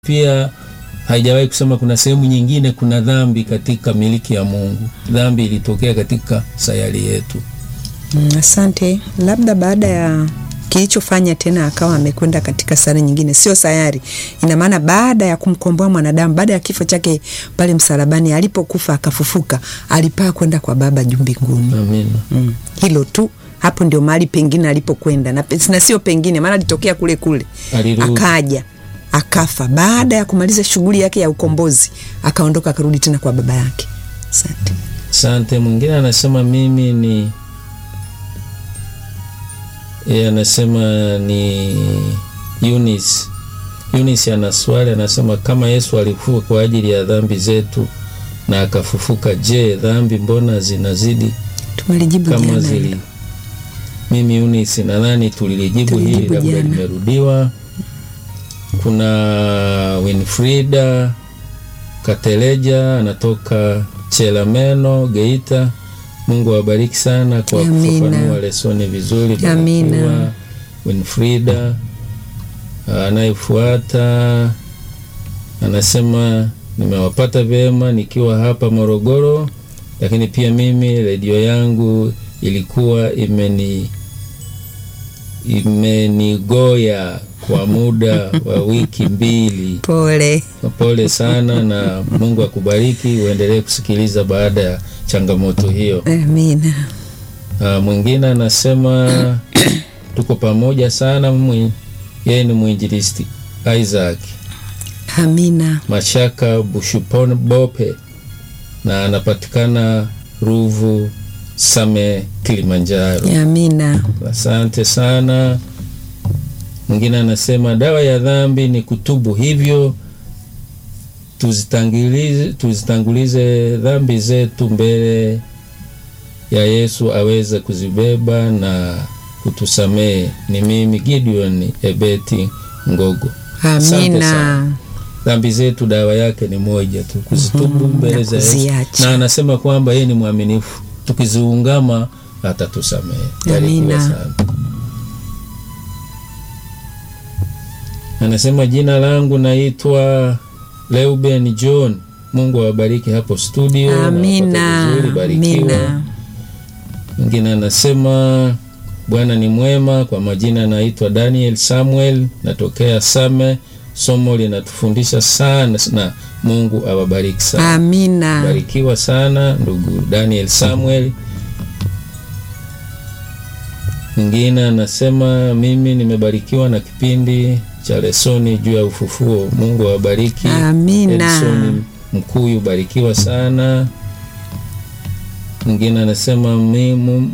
pia haijawahi kusema kuna sehemu nyingine kuna dhambi katika miliki ya Mungu. Dhambi ilitokea katika sayari yetu. Mm, asante. Labda baada ya kilichofanya tena akawa amekwenda katika sayari nyingine, sio sayari. Ina maana baada ya kumkomboa mwanadamu, baada ya kifo chake pale msalabani, alipokufa akafufuka, alipaa kwenda kwa Baba juu mbinguni. Amina. Mm, hilo tu hapo ndio mahali pengine alipokwenda na, na sio pengine, maana alitokea kule kule Alirudi. akaja akafa. Baada ya kumaliza shughuli yake ya ukombozi, akaondoka akarudi tena kwa baba yake. Asante. Asante. Mwingine anasema mimi ni yeye anasema ni Eunice. Eunice ana swali, anasema kama Yesu alifufuka kwa ajili ya dhambi zetu na akafufuka, je, dhambi mbona zinazidi Tumelijibu kama jana zili? hilo. Mimi Eunice nadhani tulilijibu hili, Tulilijibu labda jana. limerudiwa. Kuna Winfrida Kateleja anatoka Chelameno, Geita. Mungu awabariki sana kwa Amina. kufafanua lesoni vizuri. Amina. Barikiwa, Winfrida. Anayefuata anasema nimewapata vyema nikiwa hapa Morogoro, lakini pia mimi redio yangu ilikuwa imeni imenigoya kwa muda wa wiki mbili. Pole. Pole sana na Mungu akubariki, uendelee kusikiliza baada ya changamoto hiyo. Amina. Ah, mwingine anasema tuko pamoja sana. mwi- Yeye ni mwinjilisti Isaac Amina. Mashaka Bushupon Bope na anapatikana Ruvu Same, Kilimanjaro. Amina. Asante sana. Mwingine anasema dawa ya dhambi ni kutubu, hivyo tuzitangulize, tuzitangulize dhambi zetu mbele ya Yesu aweze kuzibeba na kutusamehe. Ni mimi Gideon Ebeti Ngogo. Asante Amina. sana. Dhambi zetu dawa yake ni moja tu, kuzitubu Mhm, mbele na za Yesu, kuziacha. na anasema kwamba yeye ni mwaminifu, tukiziungama atatusamehe. Barikiwa Amina. sana. Anasema jina langu naitwa Leuben John. Mungu awabariki hapo studio. nawapata Amina. vizuri, barikiwa. Amina. Mwingine anasema Bwana ni mwema. Kwa majina anaitwa Daniel Samuel, natokea Same. Somo linatufundisha sana na Mungu awabariki sana. Amina. Barikiwa sana ndugu Daniel Samuel. Mwingine anasema mimi nimebarikiwa na kipindi cha lesoni juu ya ufufuo. Mungu awabariki. Amina. Edison Mkuyu, barikiwa sana. Mwingine anasema mimu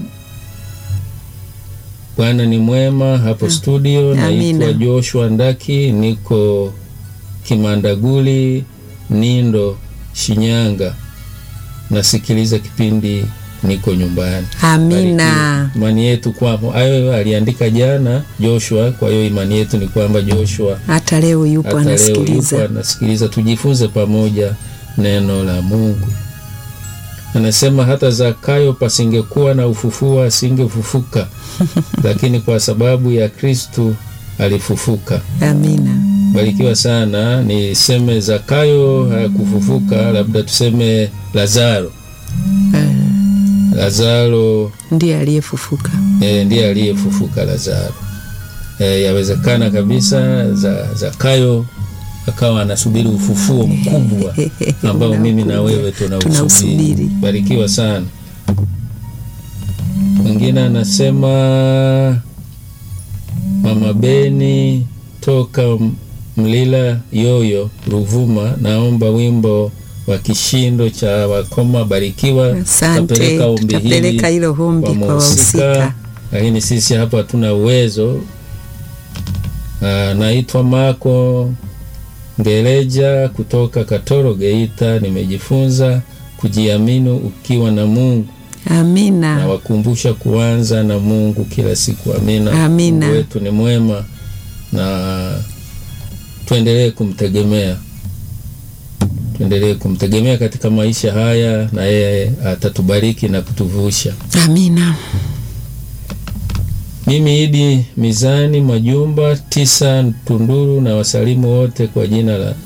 Bwana ni mwema hapo studio. Amina. Naitwa Joshua Ndaki, niko Kimandaguli, Nindo, Shinyanga. Nasikiliza kipindi, niko nyumbani. Amina. Barikiwa. Imani yetu kwamba hayo aliandika jana Joshua. Kwa hiyo imani yetu ni kwamba Joshua Hata leo yupo hata leo yupo anasikiliza. anasikiliza. Tujifunze pamoja neno la Mungu. Anasema hata Zakayo pasingekuwa na ufufuo asingefufuka, lakini kwa sababu ya Kristu alifufuka. Amina. Barikiwa sana. Niseme Zakayo hakufufuka, labda tuseme Lazaro. Eh, Lazaro ndiye aliyefufuka. e, ndiye aliyefufuka Lazaro. E, yawezekana kabisa za, Zakayo akawa anasubiri ufufuo mkubwa ambao mimi na wewe tunausubiri. Tunausubiri. Barikiwa sana. Mwingine anasema Mama Beni toka M- Mlila Yoyo Ruvuma, naomba wimbo wa kishindo cha wakoma. Barikiwa. Asante. Tapeleka ombi hili Tutapeleka hilo ombi kwa wahusika. lakini sisi hapa hatuna uwezo. Ah, naitwa Mako Ngeleja kutoka Katoro, Geita. Nimejifunza kujiamini ukiwa na Mungu, Amina. nawakumbusha kuanza na Mungu kila siku. Amina. Amina. Mungu wetu ni mwema na tuendelee kumtegemea, tuendelee kumtegemea katika maisha haya, na yeye atatubariki na kutuvusha. Amina. Mimi Idi Mizani Majumba tisa Tunduru na wasalimu wote kwa jina la